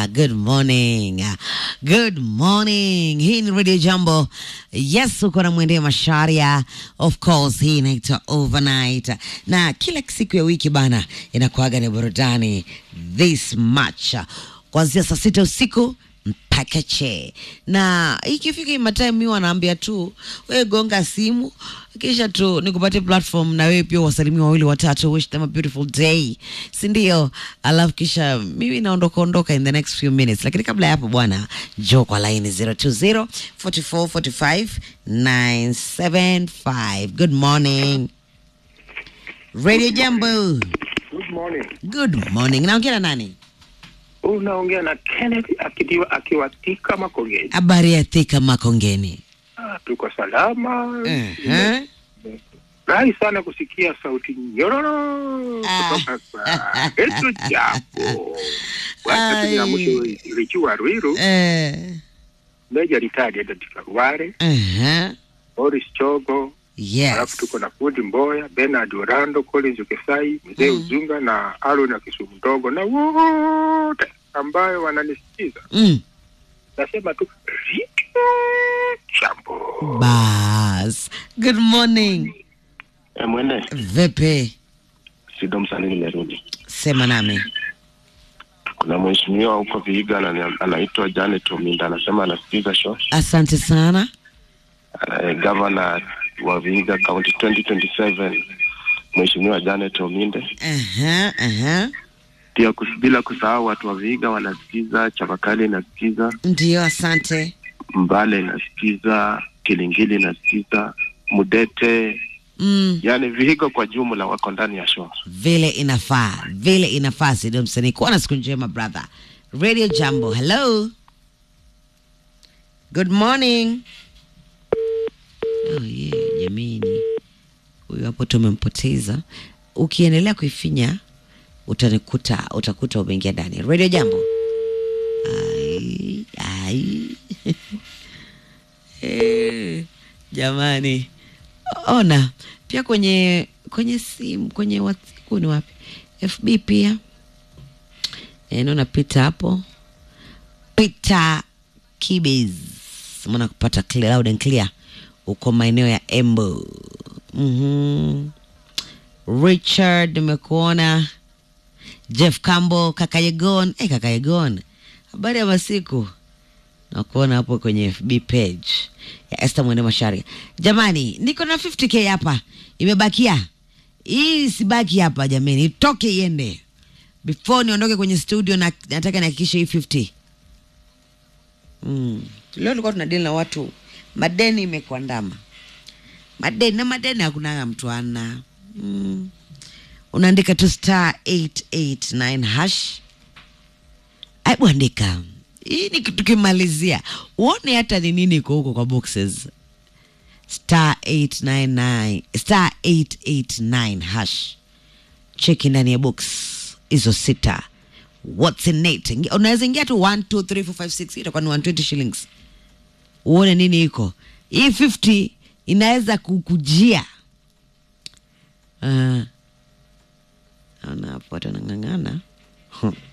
good morning. Good morning. Hii ni Radio Jambo. Yes, uko na mwendee Masharia. Of course, hii inaitwa Overnight. Na kila siku ya wiki bana inakuaga ni burudani this much. Kuanzia saa sita usiku mpaka che na ikifika imatime mi wanaambia tu we gonga simu kisha tu nikupate platform na wewe pia wasalimia wawili watatu wish them a beautiful day sindio alafu kisha mimi naondoka ondoka in the next few minutes lakini kabla ya hapo bwana jo kwa laini 020 44 45 975 good morning radio jambo Good morning. good morning naongea na nani Unaongea na Kenneth akiwa akiwatika Makongeni. habari ya thika makongeni Ah, tuko salama. uh-huh. Rahi sana kusikia sauti nyororo Ah. kutoka kwa Yesu Japo. Wacha Ai. tunamutu Richiwa Ruiru, Eh, Meja Ritadi Edith Karware, uh-huh. Boris Chogo, Yes. alafu tuko na Fundi Mboya, Bernard Orlando, Collins Ukesai, Mzee Mm. Uzunga na Aaron na Kisumu Ndogo na wote ambayo wananisikiza. Mm. Nasema tu Richiwa Jambo. Bas. Good morning. E, mwene Vipi? Sido Msanii nimerudi. Sema nami. Kuna mheshimiwa huko Vihiga anani- anaitwa Janet Ominda anasema anasikiza show. Asante sana. Uh, gavana wa Vihiga County 2027 Mheshimiwa Janet Ominde. Aha, aha. Pia kus, bila kusahau watu wa Vihiga wanasikiza, Chavakali inasikiza, Ndio, asante. Mbale inasikiza, Kilingili inasikiza, Mudete, Mm. yani Vihiga kwa jumla wako ndani ya show. Vile inafaa, vile inafaa. Sido msanii, kuwa na siku njema brother. Radio Jambo, hello. Good morning. Oh yeah, jamini, huyu hapo tumempoteza. Ukiendelea kuifinya utanikuta, utakuta umeingia ndani. Radio Jambo. Ai, ai. Eh, jamani ona pia kwenye kwenye simu kwenye whatsapp ni wapi fb pia e, naona pita hapo peter kibes mwana kupata clear, loud and clear uko maeneo ya embo mm-hmm. richard nimekuona jeff cambo kakayegon hey, kakayegon habari ya masiku nakuona hapo kwenye fb page ya Esther Mwende Masharia. Jamani, niko na 50k hapa, imebakia hii, sibaki hapa jamani, itoke iende before niondoke kwenye studio, na nataka nihakikishe hii 50 mm. Leo tulikuwa tunadili na watu, madeni imekuandama madeni na madeni hakunanga mtu ana mm. Unaandika tu star 889 hash Hebu andika hii ni tukimalizia, uone hata ni nini iko huko kwa boxes star 899 star 889 hash, cheki ndani ya box hizo sita, what's in it. Ingi- Unaweza ingia tu 1 2 3 4 5 6 itakuwa ni 120 shillings, uone nini iko hii 50 inaweza kukujia. Uh, naona hapo watu wanang'ang'ana Hmm.